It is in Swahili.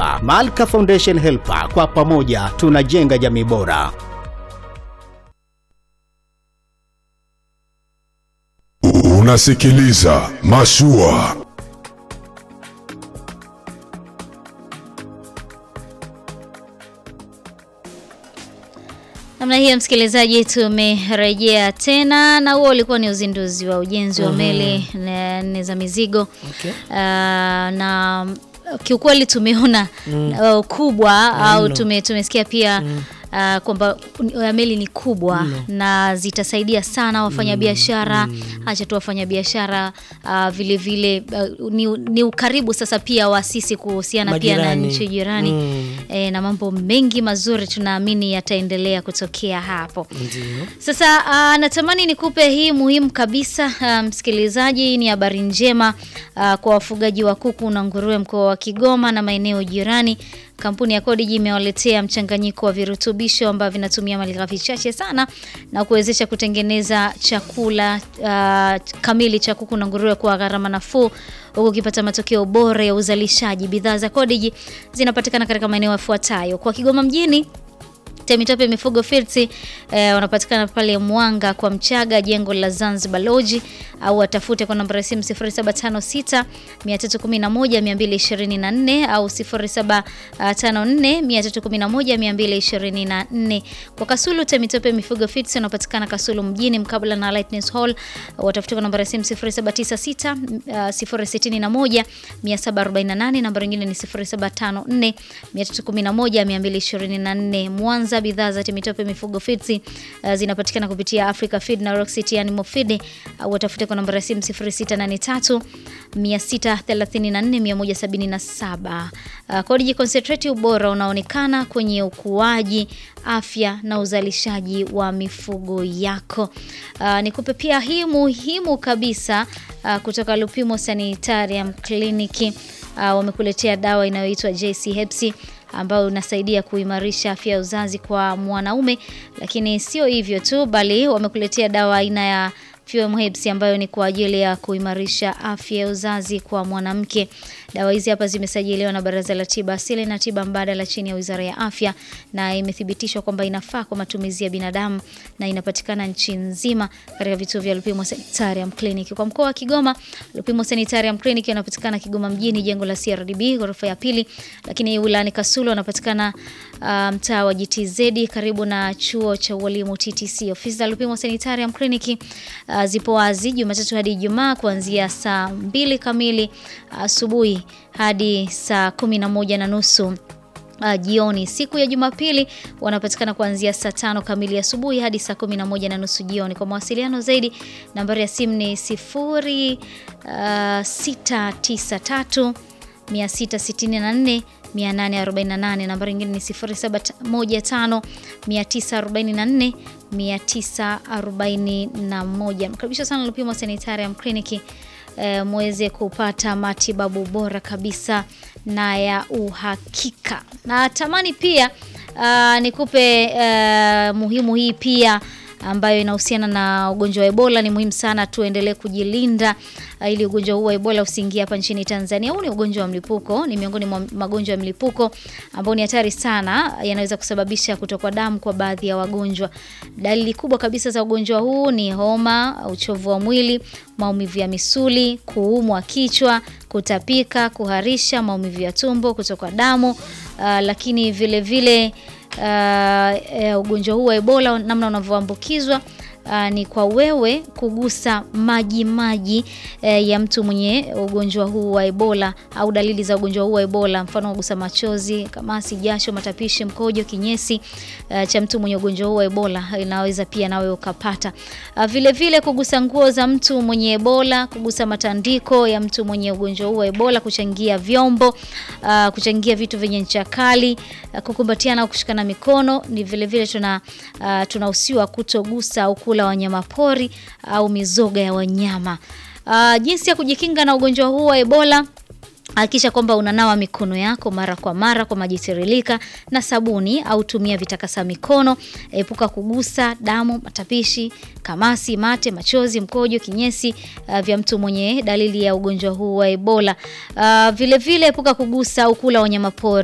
Helper, Malka Foundation Helper, kwa pamoja tunajenga jamii bora. Unasikiliza Mashua. Namna hiyo msikilizaji, tumerejea tena na huo ulikuwa ni uzinduzi wa ujenzi wa meli na- nne za mizigo Okay. Ah, na kiukweli tumeona uh, ukubwa au tume, tumesikia pia ah, kwamba uh, meli ni kubwa na zitasaidia sana wafanyabiashara acha tu wafanyabiashara uh, vile vile uh, ni, ni ukaribu sasa pia wa sisi kuhusiana pia na Majirani. nchi jirani Mm. e, na mambo mengi mazuri tunaamini yataendelea kutokea hapo. Ndio. Sasa uh, natamani nikupe hii muhimu kabisa uh, msikilizaji. Hii ni habari njema uh, kwa wafugaji wa kuku na nguruwe mkoa wa Kigoma na maeneo jirani. Kampuni ya Codigi imewaletea mchanganyiko wa virutubisho ambavyo vinatumia malighafi chache sana na kuwezesha kutengeneza chakula uh, kamili cha kuku na nguruwe kwa gharama nafuu huku ukipata matokeo bora ya uzalishaji. Bidhaa za Codigi zinapatikana katika maeneo yafuatayo: kwa Kigoma mjini Temitope Mifugo Fields eh, wanapatikana pale Mwanga kwa Mchaga, jengo la Zanzibar Lodge, au watafute kwa namba ya simu 0756 311 224 au 0754 311 224. Kwa Kasulu Temitope Mifugo Fields wanapatikana Kasulu mjini mkabala na Lightness Hall, watafute kwa namba ya simu 0796 061 748, namba nyingine ni 0754 311 224. Mwanza, bidhaa za Temitope Mifugo Feeds uh, zinapatikana kupitia Africa Feed na Rock City Animal Feed. Uh, watafute kwa namba ya simu 0683 634 177. Uh, Codigi Concentrate, ubora unaonekana kwenye ukuaji, afya na uzalishaji wa mifugo yako. Uh, nikupe pia hii muhimu kabisa uh, kutoka Lupimo Sanitarium Clinic uh, wamekuletea dawa inayoitwa JC Hepsi ambayo unasaidia kuimarisha afya ya uzazi kwa mwanaume, lakini sio hivyo tu, bali wamekuletea dawa aina ya Fuem Herbs ambayo ni kwa ajili ya kuimarisha afya ya uzazi kwa mwanamke. Dawa hizi hapa zimesajiliwa na Baraza la Tiba Asili na Tiba Mbadala chini ya Wizara ya Afya na imethibitishwa kwamba inafaa kwa matumizi ya binadamu na inapatikana nchi nzima katika vituo vya Lupimo Sanitarium Clinic. Kwa mkoa wa Kigoma, Lupimo Sanitarium Clinic inapatikana Kigoma mjini, jengo la CRDB ghorofa ya pili, lakini wilayani Kasulu wanapatikana uh, mtaa wa GTZ karibu na chuo cha ualimu TTC. Ofisi za Lupimo Sanitarium Clinic uh, zipo wazi Jumatatu hadi Ijumaa kuanzia saa mbili kamili asubuhi hadi saa kumi na moja na nusu uh, jioni. Siku ya Jumapili wanapatikana kuanzia saa tano kamili asubuhi hadi saa kumi na moja na nusu jioni. Kwa mawasiliano zaidi, nambari ya simu ni sifuri uh, sita tisa tatu 664 848. Nambari nyingine ni 0715 944 941. Mkaribisha sana Lupimo Sanitarium Clinic eh, muweze kupata matibabu bora kabisa na ya uhakika. Na tamani pia uh, nikupe uh, muhimu hii pia ambayo inahusiana na ugonjwa wa Ebola. Ni muhimu sana tuendelee kujilinda uh, ili ugonjwa huu wa Ebola usiingie hapa nchini Tanzania. Huu ni ugonjwa wa mlipuko, ni miongoni mwa magonjwa ya mlipuko ambao ni hatari sana, yanaweza kusababisha kutokwa damu kwa baadhi ya wagonjwa. Dalili kubwa kabisa za ugonjwa huu ni homa, uchovu wa mwili, maumivu ya misuli, kuumwa kichwa, kutapika, kuharisha, maumivu ya tumbo, kutokwa damu uh, lakini vile vile uh, uh, ugonjwa huu wa Ebola namna unavyoambukizwa uh, ni kwa wewe kugusa maji maji uh, ya mtu mwenye ugonjwa huu wa Ebola au dalili za ugonjwa huu wa Ebola, mfano kugusa machozi, kamasi, jasho, matapishi, mkojo, kinyesi uh, cha mtu mwenye ugonjwa huu wa Ebola inaweza pia nawe ukapata. Uh, vile vile kugusa nguo za mtu mwenye Ebola, kugusa matandiko ya mtu mwenye ugonjwa huu wa Ebola, kuchangia vyombo, uh, kuchangia vitu vyenye ncha kali, uh, kukumbatiana au kushikana mikono. Ni vile vile tuna uh, tunahusiwa kutogusa au kula wanyama pori au mizoga ya wanyama. Uh, jinsi ya kujikinga na ugonjwa huu wa Ebola Hakikisha kwamba unanawa mikono yako mara kwa mara kwa maji tiririka na sabuni au tumia vitakasa mikono. Epuka kugusa damu, matapishi, kamasi, mate, machozi, mkojo, kinyesi uh, vya mtu mwenye dalili ya ugonjwa huu wa Ebola. Uh, vile vile epuka kugusa au kula wanyama pori